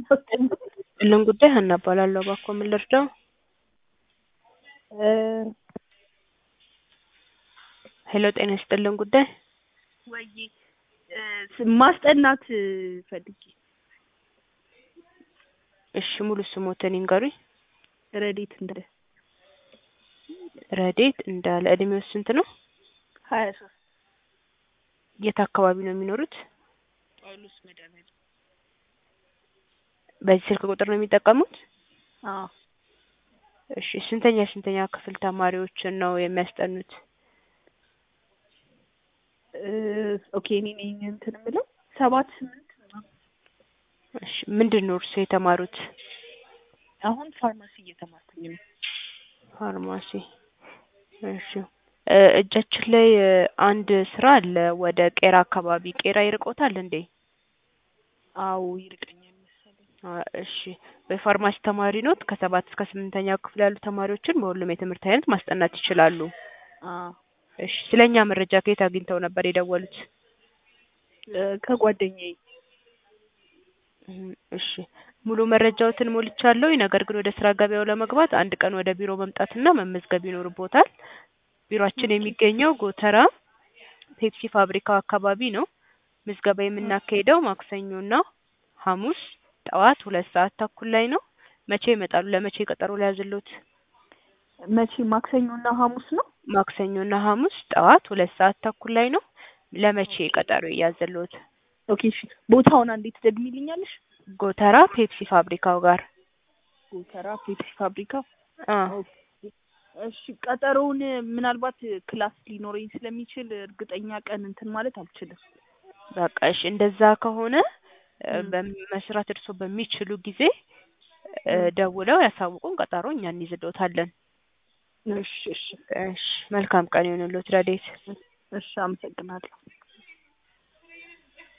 እልን ጉዳይ ሀና እባላለሁ። እባክዎ ምን ልርዳው? ሄሎ ጤና ይስጥልን ጉዳይ ወይ ማስጠናት ፈልጌ እሺ ሙሉ ስሞትን ይንገሩኝ። ረዴት እንደ ረዴት እንዳለ እድሜው ስንት ነው? ሀያ ሶስት የት አካባቢ ነው የሚኖሩት? ጳውሎስ መድኃኒዓለም በዚህ ስልክ ቁጥር ነው የሚጠቀሙት? አዎ እሺ ስንተኛ ስንተኛ ክፍል ተማሪዎችን ነው የሚያስጠኑት? ኦኬ እኔ ነኝ እንትን የምለው ሰባት ስምንት ምናምን። እሺ ምንድን ነው እርስዎ የተማሩት? አሁን ፋርማሲ እየተማርኩኝ ነው። ፋርማሲ እሺ እ እጃችን ላይ እ አንድ ስራ አለ ወደ ቄራ አካባቢ ቄራ ይርቆታል እንዴ? አዎ ይርቀኛል መሰለኝ። አ እሺ በፋርማሲ ተማሪ ኖት? ከሰባት እስከ ስምንተኛ ክፍል ያሉ ተማሪዎችን በሁሉም የትምህርት አይነት ማስጠናት ይችላሉ። አዎ እሺ ስለኛ መረጃ ከየት አግኝተው ነበር የደወሉት? እ ከጓደኛዬ እም እሺ ሙሉ መረጃዎትን ሞልቻለሁ። ነገር ግን ወደ ስራ ገበያው ለመግባት አንድ ቀን ወደ ቢሮ መምጣትና መመዝገብ ይኖርቦታል። ቢሮአችን የሚገኘው ጎተራ ፔፕሲ ፋብሪካው አካባቢ ነው። ምዝገባ የምናካሂደው ማክሰኞና ሐሙስ ጠዋት ሁለት ሰዓት ተኩል ላይ ነው። መቼ ይመጣሉ? ለመቼ ቀጠሮ ልያዝልዎት? መቼ ማክሰኞና ሐሙስ ነው? ማክሰኞና ሐሙስ ጠዋት ሁለት ሰዓት ተኩል ላይ ነው። ለመቼ ቀጠሮ ይያዝልዎት? ኦኬ እሺ ቦታውን አንዴ ትደግሚልኛለሽ? ጎተራ ፔፕሲ ፋብሪካው ጋር ጎተራ ፔፕሲ ፋብሪካ አ ኦኬ እሺ ቀጠሮውን ምናልባት ክላስ ሊኖረኝ ስለሚችል እርግጠኛ ቀን እንትን ማለት አልችልም። በቃ እሺ እንደዛ ከሆነ እ እም። በመስራት እርስዎ በሚችሉ ጊዜ እ ደውለው ያሳውቁን። ቀጠሮ እኛ እንይዝልዎታለን። እሺ እሺ እሺ መልካም ቀን ይሁንልዎት ረዴት። እሺ አመሰግናለሁ።